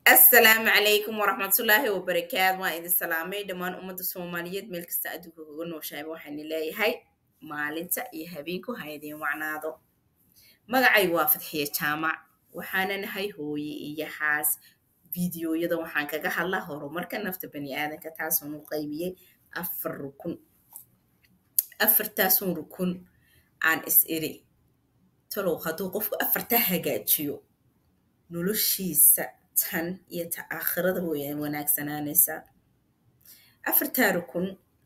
asalaamu calaykum waraxmatullaahi wabarakaatu waan idin salaamay dhammaan ummadda soomaaliyeed meel kasta adduunka kaga nooshahay waxaana leeyahay maalinta iyo habeenku ha idin wacnaado magacaygu waa fadxiye jaamac waxaana nahay hooye iyo xaas fideoyada waxaan kaga hadlaa horumarka nafta bani aadanka taasoo u qaybiyey afar rukun afartaasun rukun aan is iri talow hadduu qofku afartaa hagaajiyo noloshiisa tan iyo ta aakhirada way wanaagsanaanaysaa afartaa rukun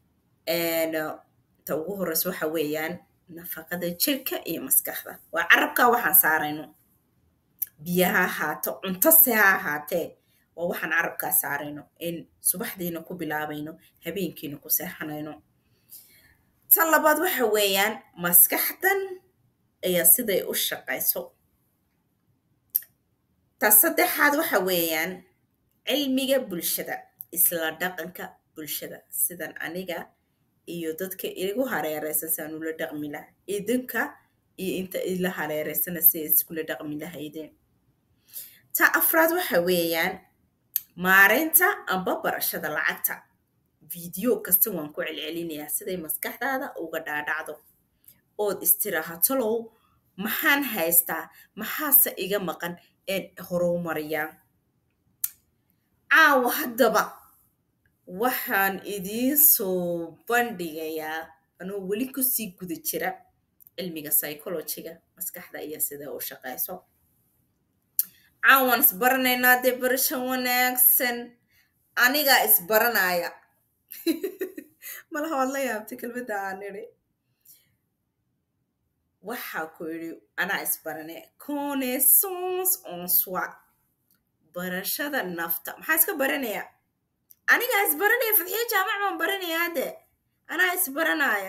ta ugu horeysa waxa weeyaan nafaqada jirka iyo maskaxda waa carabkaa waxaan saarayno biyo ha ahaato cunto se ha ahaatee waa waxaan carabkaa saarayno in subaxdiina ku bilaabayno habeenkiina ku seexanayno tan labaad waxa weeyaan maskaxdan ayaa siday u shaqayso ta saddexaad waxa weeyaan cilmiga bulshada isla dhaqanka bulshada sidan aniga iyo dadka igu hareereysan saan ula dhaqmi laha idinka iyo inta ila hareereysana si iskula dhaqmi lahaydeen ta afraad waxa weeyaan maareynta amba barashada lacagta video kasta waan ku celcelinayaa siday maskaxdaada uga dhaadhacdo ood istiraaha talow maxaan haystaa maxaase iga maqan een horumariyaa caawa haddaba waxaan idiin soo bandhigayaa anoo weli kusii guda jira cilmiga psychologiga maskaxda iyo sida u shaqayso caawaan isbaranaynaa dee barasho wanaagsan anigaa isbaranaya malaha waad la yaabtay kelmadda aan idhi waxaa ku idhi anaa isbarane connaissance en soi barashada nafta maxaa iska baranaya anigaa isbaranaya fadxiyo jaamac baan baranaya hadde anaa isbaranaya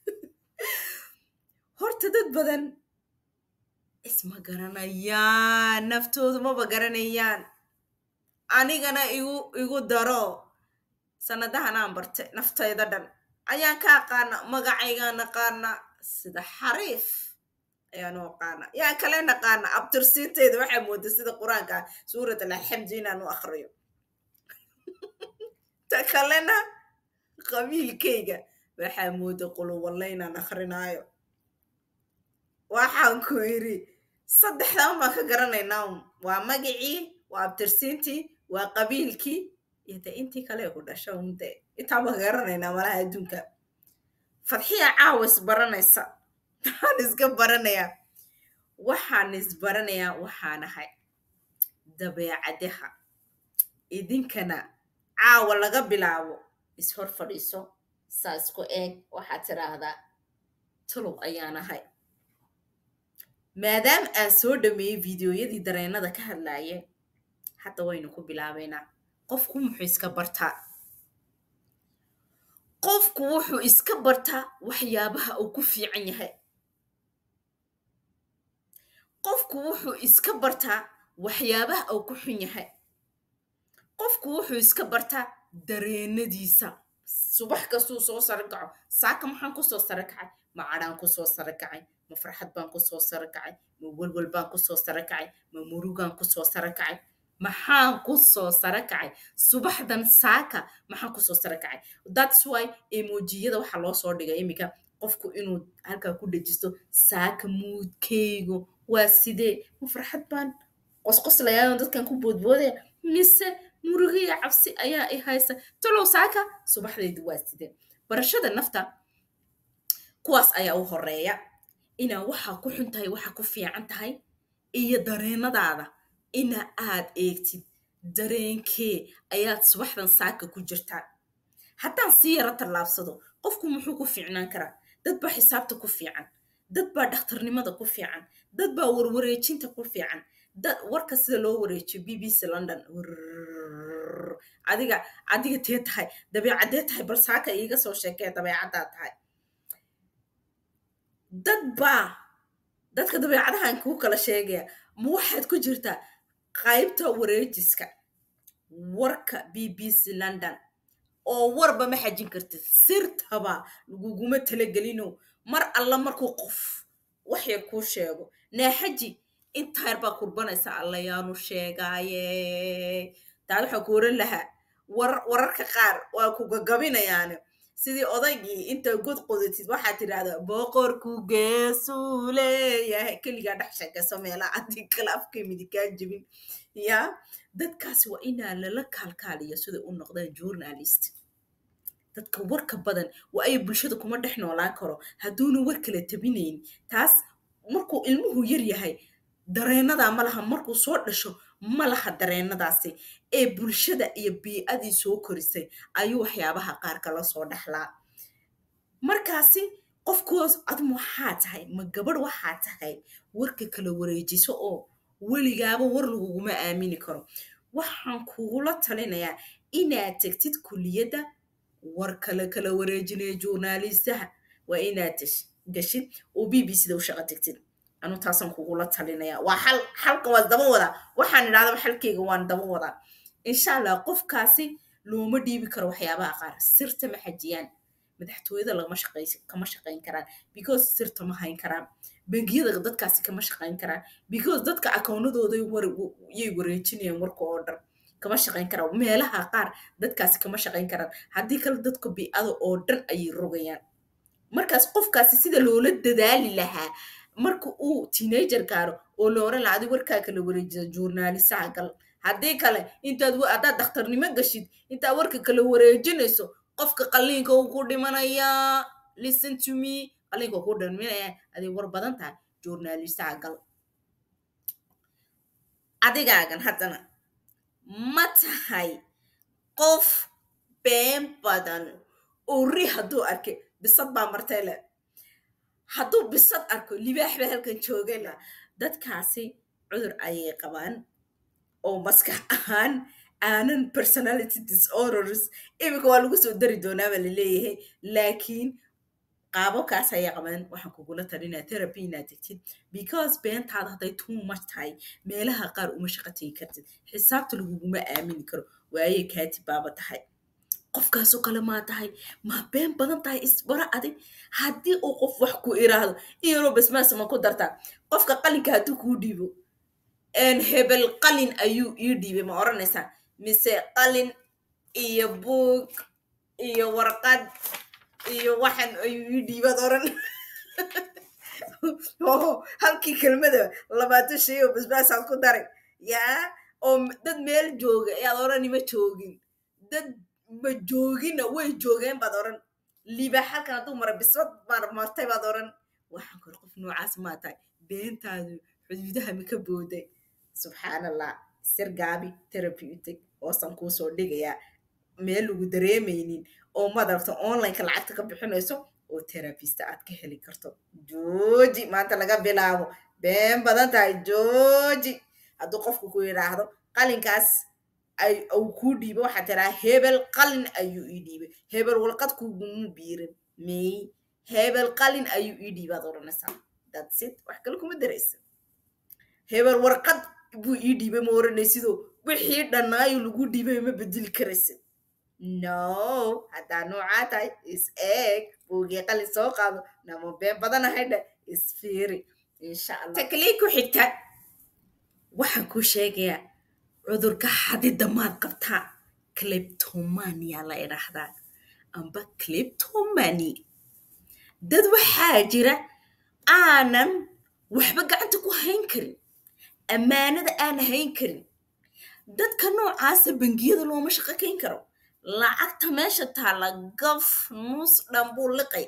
horta dad badan isma garanayaan naftoodu maba garanayaan anigana igu igu daro sanadahanaan barte naftayda dhan ayaan ka aqaana magacaygaan naqaana sida xariif ayaanu aqaana yaa kale naqaana abtirsiinteeda waxaa mooda sida qur-aanka suurat alxamdi inaan u akriyo ta kalena qabiilkayga waxaa mooda quluwalle inaan akrinaayo waxaan ku yidhi saddexdan baan ka garanaynaa waa magacii waa abtirsiintii waa qabiilkii iyo de intii kale ku dhasho unde intaan baan ka garanaynaa malaha adduunka fadxiya caawa isbaranaysa waxaan iska baranayaa waxaan isbaranayaa waxaan ahay dabeecadaha idinkana caawa laga bilaabo ishor fadhiiso saa isku eeg waxaad tidhaahdaa tuluw ayaan ahay maadaama aan soo dhameeyey fideoyadii dareennada ka hadlaaye hadda waynu ku bilaabaynaa qofku muxuu iska bartaa qofku wuxuu iska bartaa waxyaabaha uu ku fiican yahay qofku wuxuu iska bartaa waxyaabaha uu ku xun yahay qofku wuxuu iska bartaa dareennadiisa subax kastuu soo saro kaco saaka maxaan kusoo saro kacay ma cadhaan kusoo saro kacay ma farxad baan kusoo saro kacay ma welwel baan kusoo saro kacay ma murugaan kusoo saro kacay maxaan kusoo saro kacay subaxdan saaka maxaan kusoo saro kacay thats why emojiyada waxaa loo soo dhigay iminka qofku inuu halkaa ku dhejisto saaka muudkaygu waa sidee ma farxad baan qosqoslayaa dadkan ku boodboodaya mise murugiya cabsi ayaa i haysa talow saaka subaxdaydu waa sidee barashada nafta kuwaas ayaa u horeeya inaa waxaa ku xun tahay waxaa ku fiican tahay iyo dareennadaada ina aad eegtid dareenkee ayaad subaxdan saaka ku jirtaa haddaan sii yaro tallaabsado qofku muxuu ku fiicnaan karaa dad baa xisaabta ku fiican dad baa dhakhtarnimada ku fiican dad baa warwareejinta ku fiican dad warka sida loo wareejiyo b b c london adiga adiga tee tahay dabeecadee tahay bal saaka iiga soo sheekee dabeecaddaa tahay dad baa dadka dabeecadahan kuu kala sheegaya ma waxaad ku jirtaa qaybta wareejiska warka b b c london oo warba ma xajin kartid sirtaba laguguma talagelino mar alla markuu qof wax yar kuu sheego naaxaji intaa yar baa kurbanaysa allayaanu sheegaaye taad waxaa ku oran lahaa war wararka qaar waa ku gagabinayaane sidii odaygii inta god qodatid waxaad tidhahdaa boqorku geesuu leeyahay keligaa dhex sheekayso meelaha adii kale afka midigaa jebin ya dadkaasi waa inaa lala kaalkaaliyo siday u noqdaan journalist dadka warka badan waa ay bulshada kuma dhex noolaan karo hadduuna war kala tabinayn taas markuu ilmuhu yar yahay dareennadaa ma laha markuu soo dhasho ma laha dareenadaasi ee bulshada iyo bii'adii soo korisay ayuu waxyaabaha qaar kala soo dhexlaa markaasi qofkoos adma waxaa tahay ma gabadh waxaa tahay warka kala wareejiso oo weligaaba war laguguma aamini karo waxaan kugula talinayaa inaad tegtid kuliyadda war kale kala wareejinaya journalistaha waa inaad gashid oo b b cda u shaqo tegtid anu taasaan kugula talinaya waa xal xalka waa daba wadaa waxaan idhahdaba xalkeyga waan daba wadaa insha allah qofkaasi looma dhiibi karo waxyaabaha qaar sirta ma xajiyaan madaxtooyada lagama shaqay kama shaqayn karaan because sirta ma hayn karaan bangiyada dadkaasi kama shaqayn karaan because dadka akoonadooda yay wareejinayaan warka oo dhan kama shaqayn karaan meelaha qaar dadkaasi kama shaqayn karaan haddii kale dadka biicada oo dhan ayay rogayaan markaas qofkaasi sida loola dadaali lahaa marka uu teenager gaaro oo la oran laha adi warkaa kala wareejisa journalistaha gal haddii kale intaad haddaad dhakhtarnimo gashid intaad warka kala wareejinayso qofka qalliinka uu ku dhimanayaa listen to me qalliinka uu ku dhimanaya aday war badan tahay journalistaha gal adigaagan haddana ma tahay qof been badan oo ri hadduu arkay bisad baa martay le hadduu bisad arko libaax baa halkan joogayla dadkaasi cudur ayay qabaan oo maskax ahaan aanan personality disorders iminka waa lagu soo dari doonaaba laleeyahay laakiin qaababkaas ayay qabaan waxaan kugula talinaa therapy inaad tegtid because beentaada hadday too much tahay meelaha qaar uma shaqo tegi kartid xisaabta laguguma aamini karo waayey kaatib baaba tahay qofkaasoo kale maa tahay maa been badan tahay isbaro adig haddii uu qof wax ku iraahdo iyaroo basmaasa ma ku dartaa qofka qalinka hadduu kuu dhiibo hebel qalin ayuu ii dhiibay ma odhanaysaa mise qalin iyo buug iyo warqad iyo waxan ayuu ii dhiibaad odhan halkii kelmada labaatan shay oo basbaasaad ku daray yaa oo dad meel jooga ayaad odhani ma joogin dad ma joogina way joogeen baad odhan liibaax halkan hadduu mara bisbad baad martay baad odhan waxaan kor qof noocaas maa tahay beentaadu xuduudaha maka booday subxaan allah sir gaabi therapeutic oosan kuu soo dhigayaa meel lagu dareemaynin oo madaragta onlineka lacagta ka bixinayso oo therapista aad ka heli karto jooji maanta laga bilaabo been badan tahay jooji hadduu qofku ku yidhaahdo qalinkaas uu kuu dhiibo waxaa tiraa hebel qalin ayuu ii dhiibay hebel walqad kugumu biirin may hebel qalin ayuu ii dhiibaad odhanaysaa dadsid wax kale kuma daraysa hebel warqad buu ii dhiibay ma oranaysidoo wixii dhannaayo lagu dhiibay ma bedeli karaysid no haddaa noocaa tahay is eeg buugii qalin soo qaado nama been badanahay dhe isfiiri insha allah taklii ku xigta waxaan kuu sheegayaa cudurka xadidda maad qabtaa cleptomania la idhaahdaa amba cleptomani dad waxaa jira aanan waxba gacanta ku hayn karin ammaanada aan hayn karin dadka noocaasa bangiyada looma shaqo kayn karo lacagta meesha taalla gaf nus dhan buu liqay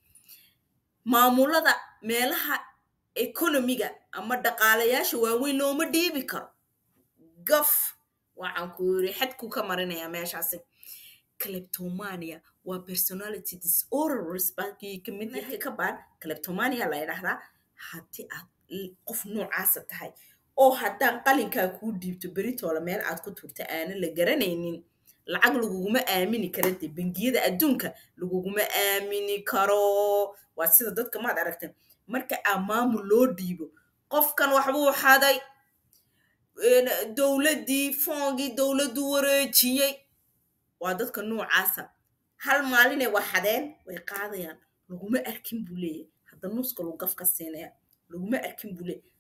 maamulada meelaha ekonomiga ama dhaqaalayaasha waaweyn looma dhiibi karo gaf waxaan ku yiri xadkuu ka marinayaa meeshaasi cleptomania waa personality disorders baakii kamid yahay ka baan cleptomania la yidhaahdaa haddii aad qof noocaasa tahay oo haddaan qalinkaa kuu dhiibto beritoola meel aad ku turta aanan la garanaynin lacag laguguma aamini kara dee bangiyada adduunka laguguma aamini karo waa sida dadka maad aragteen marka aa maamul loo dhiibo qofkan waxbuu xaday dowladdii foongii dowladdu wareejiyey waa dadka noocaasa hal maalinay waxadeen way qaadayaan laguma arkin buu leeyahay hadda nuska lagu gaf ka siinaya laguma arkin buu leeyahay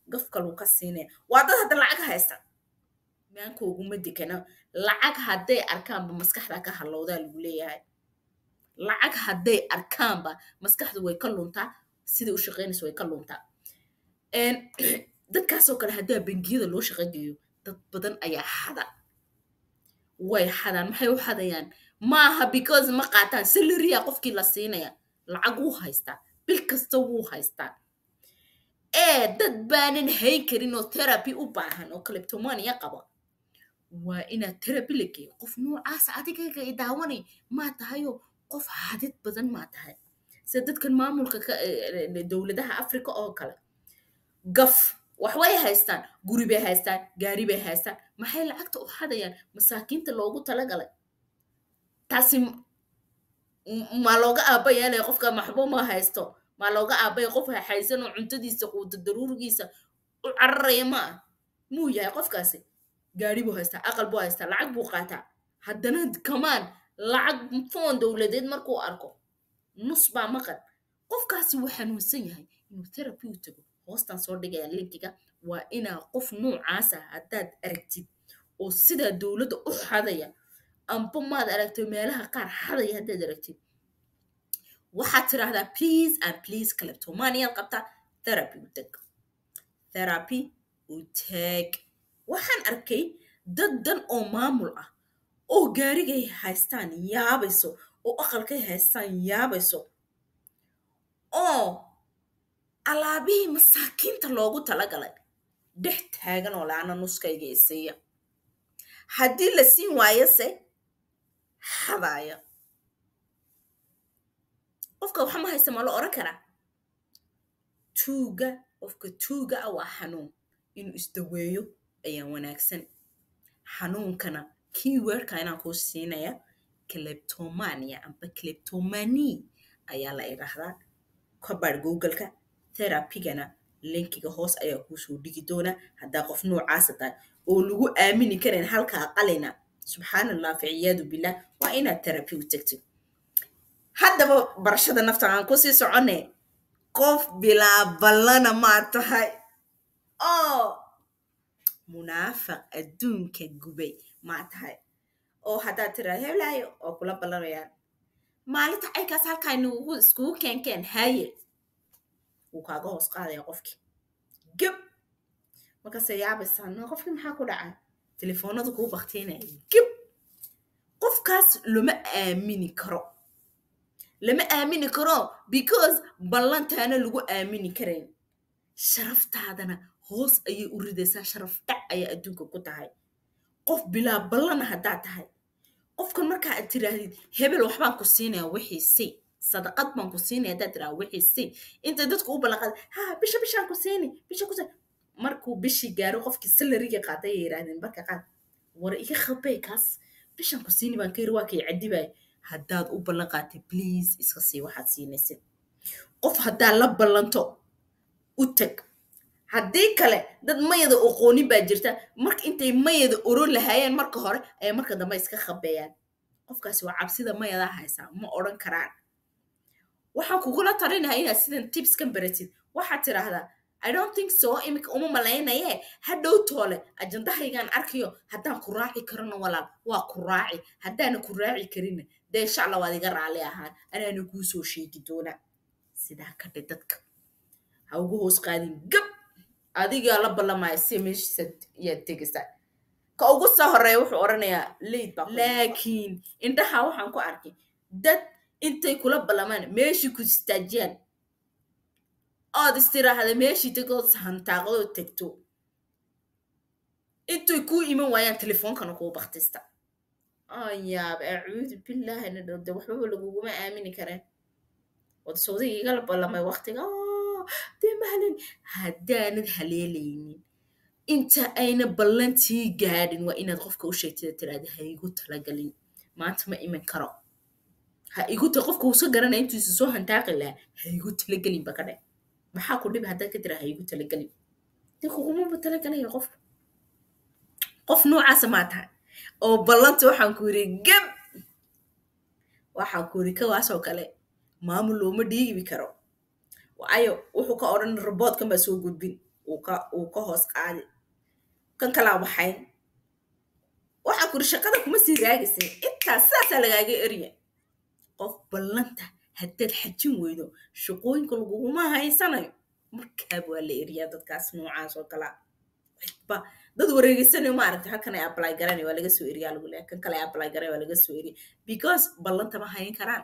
gaf kaluu ka siinaya waa dad hadda lacag haysta maankooguma dekana lacag hadday arkaanba maskaxda ka halowdaa lagu leeyahay lacag hadday arkaanba maskaxdu way ka luntaa siday u shaqaynayso way ka luntaa dadkaasoo kale haddaa bangiyada loo shaqo geeyo dad badan ayaa xada way xadaan maxay u xadayaan maaha because ma qaataan salariya qofkii la siinaya lacag wuu haystaa bil kasta wuu haystaa ee dad baanan hayn karin oo therapy u baahan oo caleptomania qaba waa inaad therapy la geeyo qof noocaas adigaga i daawanay maa tahayoo qof hadid badan maa tahay sida dadkan maamulka dowladaha africa oo kale gaf wax way haystaan guri bay haystaan gaari bay haystaan maxay lacagta u xadayaan masaakiinta loogu talagalay taasi maa looga aabayaanaya qofka maxbo ma haysto maa looga aabaya qof haysan oo cuntadiisa quuta daruurigiisa u cararaya ma ah muu yahay qofkaasi gaari buu haystaa aqal buu haystaa lacag buu qaataa haddana kamaan lacag foon dowladeed markuu arko nus baa maqan qofkaasi wuu xanuunsan yahay inuu therapy u tago hoostan soo dhigaya linkiga waa inaa qof noocaasa haddaad aragtid oo sidaa dowladda u xadaya amba maad aragto meelaha qaar xadaya haddaad aragtid waxaad tiraahdaa please and please caleptomaniaad qabtaa therapy u tag therapy u tag waxaan arkay dad dan oo maamul ah oo gaarigay haystaan yaabayso oo aqalkay haystaan yaabayso oo alaabihii masaakiinta loogu talagalay dhex taagan oo laana nuskayga isiiya haddii la siin waayose xadaaya qofka waxa ma haysta ma la oran karaa tuuga qofka tuuga ah waa xanuun inuu isdaweeyo ayaa wanaagsan xanuunkana keywordka inaan kuu siinaya caleptomania amba caleptomani ayaa la idhaahdaa kabaadh googleka therapygana linkiga hoos ayaa kuusoo dhigi doona haddaa qof noocaasa tahay oo lagu aamini karayn halkaa qalina subxaan allah ficiyaadu billah waa inaad therapy u tagtid haddaba barashada nafta aan kusii socone qof bilaaballana maa tahay oo munaafaq adduunka gubay maa tahay oo haddaad tiraa heblaayo oo kula ballanayaan maalinta caykaas halkaa nugu iskugu keenkeen haye wuu kaaga hoos qaadaya qofkii geb markaase yaabaysaa no qofkii maxaa ku dhacay telefoonadu kuu baktiinaya geb qofkaas lama aamini karo lama aamini karo because ballantaana lagu aamini karayn sharaftaadana hoos ayay u ridaysaa sharaf dhac ayaa adduunka ku tahay qof bilaa ballana haddaad tahay qofkan markaa aad tiraahdid hebel waxbaan ku siinaya wixii si sadaqad baan ku siinaya haddaad tiraa wixii si inta dadku u ballanqaada ha bisha bishaan ku siini bisha ku siini markuu bishii gaaro qofkii salariga qaaday ay yidhaahdeen marka qaad war iga khabay kaas bishaan ku siini baan ka yiri waa kay cadibaya haddaad u ballan qaatay please iska sii waxaad siinaysid qof haddaad la ballanto u tag haddii kale dad mayada oqoonin baa jirta marka intay mayada oron lahaayeen marka hore ay marka dambe iska khabeeyaan qofkaasi waa cabsida mayadaa haysaa ma odhan karaan waxaan kugula talinayaa inaad sidan tibskan baratid waxaad tidhaahdaa i don't think so iminka uma malaynaye hadhow toole ajandahaygaan arkayo haddaan ku raaci karano walaal waa ku raaci haddaana ku raaci karinna dee insha allah waad iga raalli ahaan anaana kuu soo sheegi doonaa sidaa ka dhe dadka ha ugu hoos qaadin gab adigaa la ballamaya si meeshiisa yaad tegaysaa ka ugu soo horeeya wuxuu odhanayaa leyd baa laakiin indhaha waxaan ku arkay dad intay kula ballamaan meeshii ku istaajiyaan ood istiraahda meeshii tegood hantaaqadoo tegto intay kuu iman waayaan telefoonkana kuu baktista ayaab acuudu billaahi na dhowde waxbaba laguguma aamini kareen wad sawdiga igala ballamay waktiga dee mahalin haddaanad haleelaynin inta ayna ballantii gaadhin waa inaad qofka u sheegtida tiraada ha igu talagalin maanta ma iman karo ha igu ta qofka uusa garanaya intuisa soo hantaaqi lahaa ha igu talagelin ba ka dhe maxaa ku dhibi haddaad ka tira ha igu talagelin dee kugumaba talagalaya qofka qof noocaasa maa tahay oo ballanta waxaan ku yiri gab waxaan ku yiri kawaasoo kale maamul looma dhiibi karo waayo wuxuu ka odhan roboodkan baa soo gudbin uu ka uu ka hoos qaadi kan kalaa waxayn waxaa kuri shaqada kuma sii raagaysay intaas sidaasaa lagaaga erya qof ballanta haddaad xajin weydo shaqooyinka laguguma haysanayo markaaba waa la eriyaa dadkaas noocaas oo kalaa ba dad wareegeysanayo maaragtay halkan ay apply garanay waa laga soo eriyaa lagu leeyahay kan kale ay apply garay waa laga soo eriya because ballanta ma hayn karaan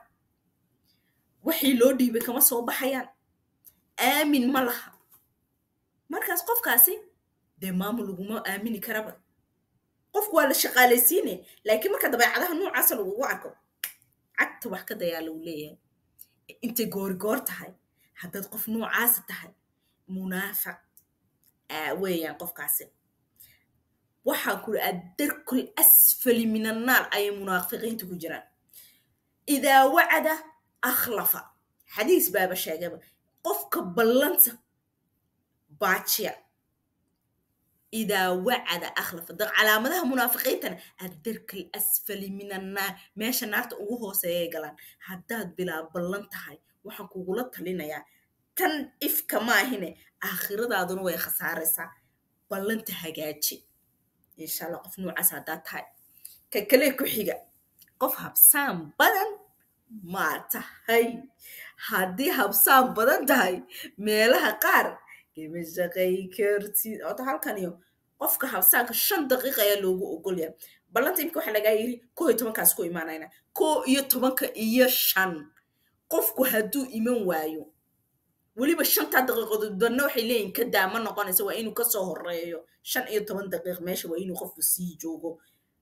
waxii loo dhiibay kama soo baxayaan aamin ma laha markaas qofkaasi dee maamul laguma aamini karaba qofku waa la shaqaalaysiinaya laakiin marka dabeecadaha noocaasa lagugu arko cagta wax ka dayaa lagu leeyahay intay goorigoor tahay haddaad qof noocaasa tahay munaafiq weeyaan qofkaasi waxaan kuri addarkul asfali min annaar ayay munaafiqiinta ku jiraan idaa wacada akhlafa xadiis baaba sheegaba qofka ballanta baajiya idaa wacada akhlafa da calaamadaha munaafiqiintana addarkal asfali min annaar meesha naarta ugu hooseeyay galaan haddaad bilaa ballan tahay waxaan kugula talinayaa tan ifka maahine aakhiradaaduna way khasaaraysaa ballanta hagaaji insha allah qof noocaas haddaad tahay ka kale ku xiga qof habsaan badan maa tahay haddii habsaan badan tahay meelaha qaar kama shaqay kartid ota halkan iyo qofka habsaanka shan daqiiqa ayaa loogu ogolyaa ballanta imika waxaa lagaa yiri koo iyo tobankaas ku imaanayna koo iyo tobanka iyo shan qofku hadduu iman waayo weliba shantaa daqiiqadood badna waxay leeyihin ka daa ma noqonaysa waa inuu kasoo horeeyo shan iyo toban daqiiq meesha waa inuu qofku sii joogo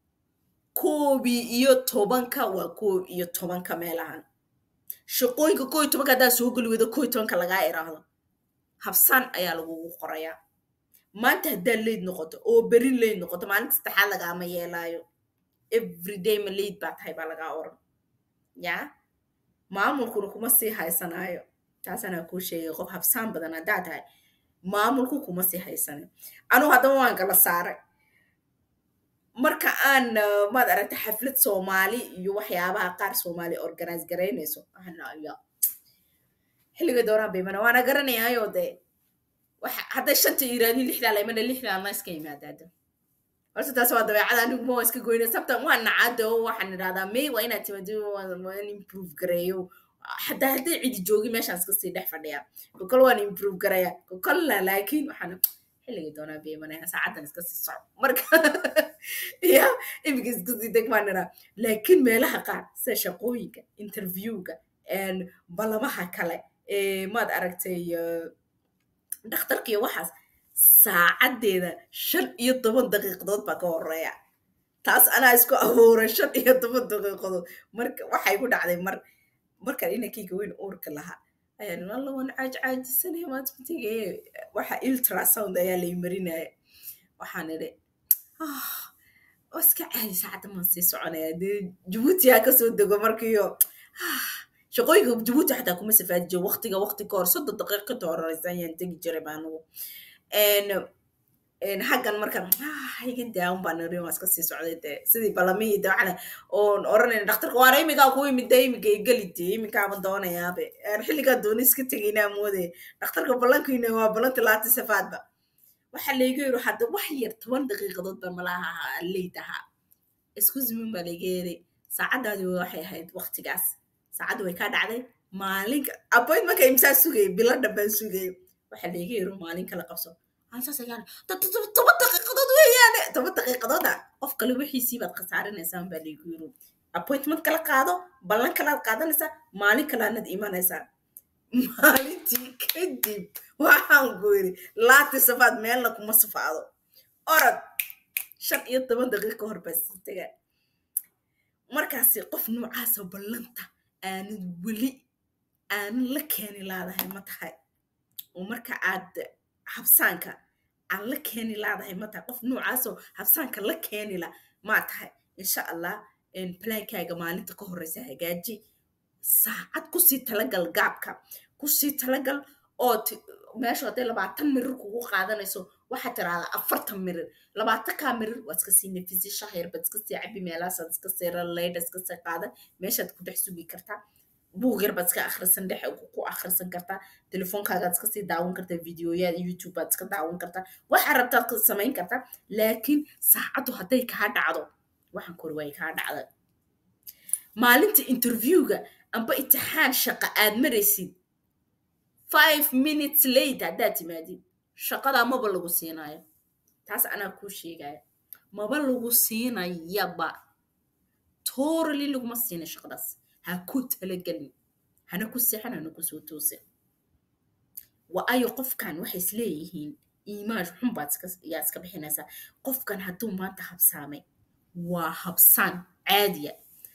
koobii iyo tobanka waa koob iyo tobanka meelahan shaqooyinka koo iyo tobanka haddaa soo geli weydo koo iyo tobanka lagaa iraahdo habsaan ayaa lagugu qorayaa maanta haddaad leyd noqoto oo berin leyd noqoto maalinta saddexaad lagaama yeelaayo everyday ma leyd baa tahay baa lagaa oran yaa maamulkuna kuma sii haysanaayo taasanaa kuu sheegay qof habsaan badan haddaa tahay maamulku kuma sii haysanayo anugu haddaba waan kala saaray marka aan maad aragta xaflad soomaali iyo waxyaabaha qaar soomaali organize garaynayso ya xilliga dooraan bay mana waana garanayaayo dee hadday shanta iraadin lixdaa laymana lixdaa ma iska yimaadaada horta taas waa dabeecada anigu ma waa iska goyna sabtan waa nacaada oo waxaan idhahdaa may waa inaad timaado waan improve gareeyo hadaa hadday cidi joogi meeshaan iska sii dhex fadhiyaa kokol waan improve garaya kokolna laakiin waxaan xilligii doonaa bay imanaya saacaddan iska sii soco marka ya imika iska sii deg baan idhaa laakiin meelaha qaar sida shaqooyinka interviewga balamaha kale maad aragtay dhakhtarka iyo waxaas saacaddeeda shan iyo toban daqiiqadood baa ka horeeya taas anaa isku abuuray shan iyo toban daqiiqadood marka waxay ku dhacday mar markaan inankayga weyn uurka lahaa ayaan alla waan caaj caajisanaya maadmatiga waxa ultrasound ayaa lay marinaya waxaan idhi oo iska caadi saacadda maan sii soconaya dee jabuuti haa kasoo dego markiyo shaqooyinka jabuuti xataa kuma safaadi jiro waqtiga waqti ka hor soddon daqiiq ka horeysa ayaan tegi jiray baanugu xaggan markan iga daawan baan niri waa iska sii socday dee sidii balamihii de waxaan oon oranayna dhakhtarka waana imigaa ku imid dee imika igeli dee imikaaban doonayaabe xilligaa dooni iska tegaynaa moodee dhakhtarka ballankiina waa ballanti laati safaadba waxaa layga yiri hadda wax yar toban daqiiqadood ba malaha leyd ahaa iskusimin baa layga yeeray saacaddaadi waxay ahayd waqtigaas saacadda way kaa dhacday maalinka appointmentka imsaa sugayay biladha baan sugayay waxaa layga yiri maalin kala qabso saas ayaan toban daqiiqadood weeyaane toban daqiiqadooda qof kale wixiisii baad khasaarinaysaa baa laygu yiri appointment kala qaado ballan kalaad qaadanaysaa maalin kalaanad imanaysaa maalintii kadib waxaan ku yiri laati safaad meelna kuma safaado orod shan iyo toban daqiiqa hor baa sii tagaa markaasi qof noocaasa ballanta aanad weli aanan la keeni laadahay ma tahay oo marka aad habsaanka aan la keeni laadahay ma tahay qof noocaasoo habsaanka la keenila maa tahay insha allah plaankaaga maalinta ka horeysa hagaaji saacad kusii talagal gaabka kusii talagal oo meesha hadday labaatan mirir kugu qaadanayso waxaad tiraahdaa afartan mirir labaatankaa mirir waa iska sii nafisi shahir baad iska sii cabi meelaasaad iska sii raleydha iska sii qaadan meeshaad ku dhex sugi kartaa buug yar baad iska akhrisan dhex ku akhrisan kartaa telefoonkaagaad iska sii daawan kartaa videoyaad youtube baad iska daawan kartaa waxaa rabtaad ka samayn kartaa laakiin saacaddu hadday kaa dhacdo waxaan kori way kaa dhacda maalinta interviewga amba imtixaan shaqa aad maraysid five minutes late haddaad timaadid shaqadaa maba lagu siinayo taas anaa kuu sheegaya maba lagu siinayaba torally laguma siina shaqadaas ha ku talagelin hana ku seexan hana ku soo toosin waayo qofkan waxay isleeyihiin iimaan xun baad yaa iska bixinaysaa qofkan hadduu maanta habsaamay waa habsaan caadiya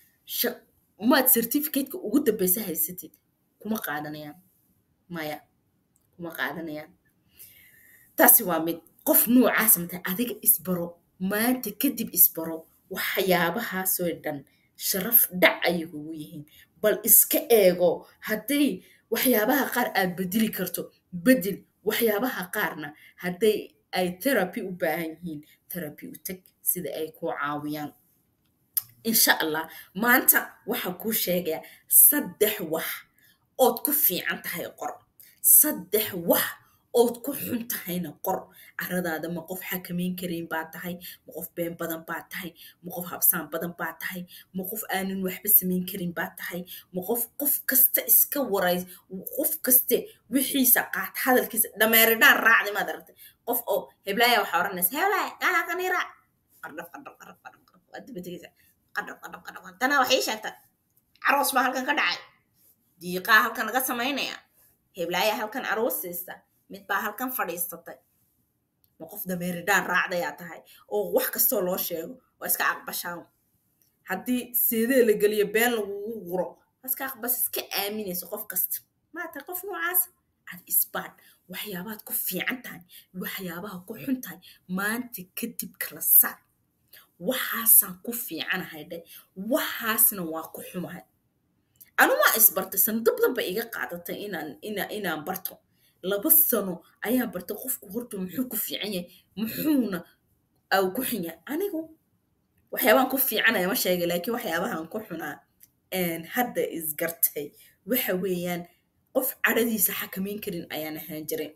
maad certificateka ugu dambeysa haysatid kuma qaadanayaan maya kuma qaadanayaan taasi waa mid qof noocaas matay adiga isbaro maanta kadib isbaro waxyaabahaasoo dhan sharaf dhac ayay kugu yihiin bal iska eego hadday waxyaabaha qaar aad bedeli karto bedel waxyaabaha qaarna hadday ay therapy u baahan yihiin therapy u tag sida ay kuu caawiyaan insha allah maanta waxaan kuu sheegayaa saddex wax ood ku fiican tahay qor saddex wax ood ku xun tahayna qor caradaada ma qof xakamayn karayn baa tahay ma qof been badan baa tahay ma qof habsaan badan baa tahay ma qof aanan waxba samayn karin baa tahay ma qof qof kasta iska waray qof kaste wixiisa qaat hadalkiisa dhameeridhaan raacdi maad aragtay qof oo heblaaya waxaa odhanaysa heblaaya gaalakani raac qardhaf qardhaf qardhaf qardhaf qardhaf waa dabategeysa qardhaf qardhaf qardhaf tanaa waxay sheegtay caroos baa halkan ka dhacay diiqaa halkan laga samaynaya heblaaya halkan aroos siista mid baa halkan fadhiisatay ma qof dameeridhaan raacdayaa tahay oo wax kastoo loo sheego waa iska aqbashaan haddii seedee la geliyo been lagugu guro waa iska aqbas iska aaminayso qof kasta maa tahay qof noocaas ad isbaad waxyaabaad ku fiican tahay waxyaabaha ku xun tahay maanta kadib kala saar waxaasaan ku fiicanahay dhe waxaasna waa ku xumahay anu waa isbartay sanado badan ba iga qaadatay inaan ina inaan barto laba sano ayaan bartay qofku horta muxuu ku fiican yahay muxuuna au ku xun yahay anigu waxyaabaan ku fiicanaya ma sheegay laakiin waxyaabahan ku xunaa hadda isgartay waxa weeyaan qof cadhadiisa xakamayn karin ayaan ahaan jiray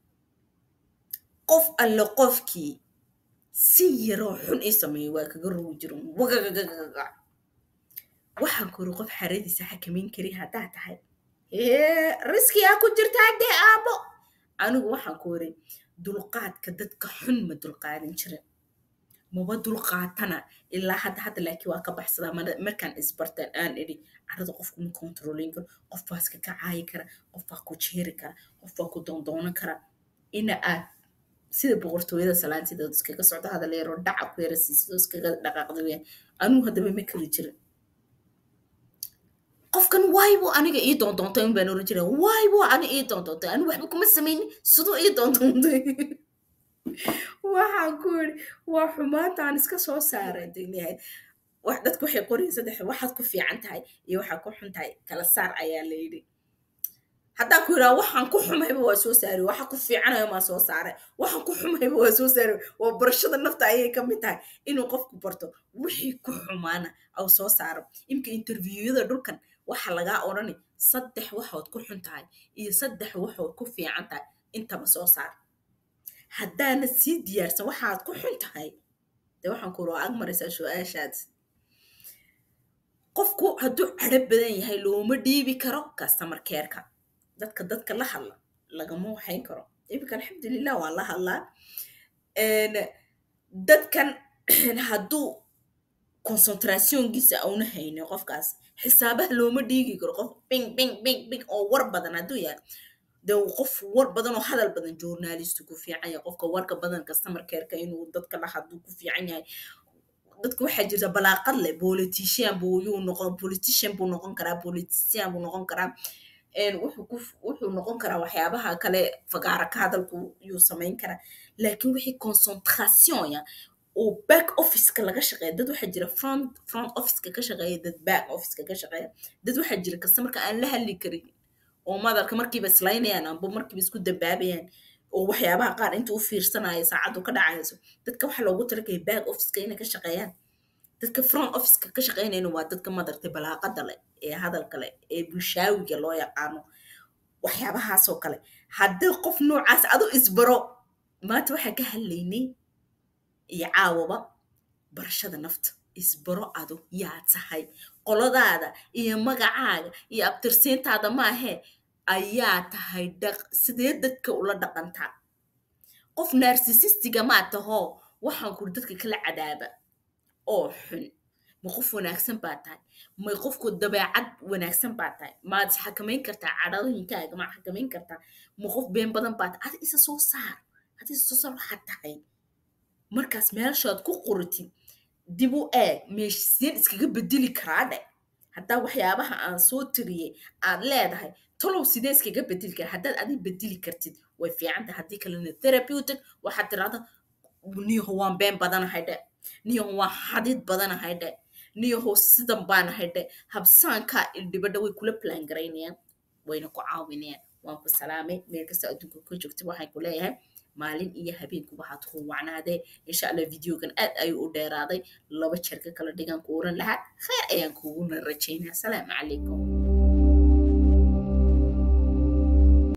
qof alle qofkii si yaroo xun ii sameeyo waa kaga rogi jiro wagagagagaga waxaan kori qof xaradiisa xakamayn karin haddaa tahay riskiyaa ku jirtaa dee aabo anigu waxaan ku iri dulqaadka dadka xun ma dulqaadin jirin maba dulqaatana ilaa hadda hadda laakiin waa ka baxsadaa markaan isbartaan aan idhi carada qofku ma kontrolin karo qof baa iska kacaayi kara qof baa ku jeeri kara qof baa ku doondoonan kara ina aad sida boqortooyada salaantidood iskaga socdo hadal yaroo dhaca ku yara siisidoo iskaga dhaqaaqda weyaan anigu haddaba ma kari jirin qofkan waaybo aniga ii doondoontay un baan oran jiray waaybo ani ii doondoontay ani waxba kuma samaynin siduu ii doondoontay waxaan ku iri waa xumaantaan iska soo saaray degnahay wax dadku waxay qorayin saddex waxaad ku fiican tahay iyo waxaad ku xun tahay kala saar ayaa la yidhi haddaan ku yidhaha waxaan ku xumayba waa soo saari waxa ku fiicanayo maa soo saaray waxaan ku xumayba waa soo saari waa barashada nafta ayay ka mid tahay inuu qofku barto wixii ku xumaana au soo saaro imka interviewada dhulkan waxa lagaa odhani saddex waxood ku xun tahay iyo saddex waxood ku fiican tahay intaba soo saar haddaana sii diyaarsan waxaad ku xun tahay dee waxaan ku ag maraysaa su-aashaad qofku hadduu cadho badan yahay looma dhiibi karo customer careka dadka dadka la hadla lagama waxayn karo iminka alxamdulilah waan la hadlaa dadkan hadduu concentrationkiisa auna haynin qofkaas xisaabaha looma dhiigi karo qof bing bing bing bing oo war badan hadduu yahay de qof war badan oo hadal badan journalistu ku fiican yahay qofka warka badan customer careka inuu dadka la hadlu ku fiican yahay dadka waxaa jirta balaaqad leh politician buu yuu noqon politician buu noqon karaa politician buu noqon karaa wuxuu noqon karaa waxyaabaha kale fagaara ka hadalku yuu samayn karaa laakiin wixii concentration ya oo back officeka laga shaqeeya dad waxaa jira front front officeka ka shaqeeya dad back officeka ka shaqeeya dad waxaa jira customerka aan la hadli karin oo madalka markiiba islaynayaan amba markiiba isku dambaabayaan oo waxyaabaha qaar intuu u fiirsanayo saacaddu ka dhacayso dadka waxaa loogu talagaya back officeka inay ka shaqeeyaan dadka front officeka ka shaqaynayna waa dadka madartay balaaqada leh ee hadalka leh ee bulshaawiga loo yaqaano waxyaabahaasoo kale haddii qof noocaas adu isbaro maanta waxaa ka hadlaynay iyo caawaba barashada nafta isbaro adu yaa tahay qoladaada iyo magacaaga iyo abtirsiintaada maahee ayaa tahay dhaq sidee dadka ula dhaqantaa qof narsisistiga maa tahoo waxaan kuri dadka kala cadaaba oo xun ma qof wanaagsan baa tahay may qofku dabeecad wanaagsan baa tahay maad xakamayn kartaa cadhadooyinkaaga maad xakamayn kartaa ma qof been badan baa tahay adi isa soo saar adi isa soo saar waxaad tahay markaas meeshaad ku qoratid dib u eeg meeshseen iskaga bedeli karaa dhe haddaa waxyaabaha aan soo tiriyey aad leedahay talow sidee iskaga bedeli kara haddaad adig bedeli kartid way fiicanta haddii kalena therapeutic waxaad tirahda niyaho waan been badanahay dhe niyaho waan xadid badanahay dhe niyaho sidan baanahay dhe habsaankaa ildhibadha way kula plan garaynayaan wayna ku caawinayaan waan ku salaamay meel kasta adduunka ka joogta waxaan ku leeyahay maalin iyo habeenku waxaad ku wacnaadee insha allah videogan aad ayuu u dheeraaday laba jeer ka kala dhigan ku oran lahaa khayr ayaan kuguna rajaynaa asalaamu calaykum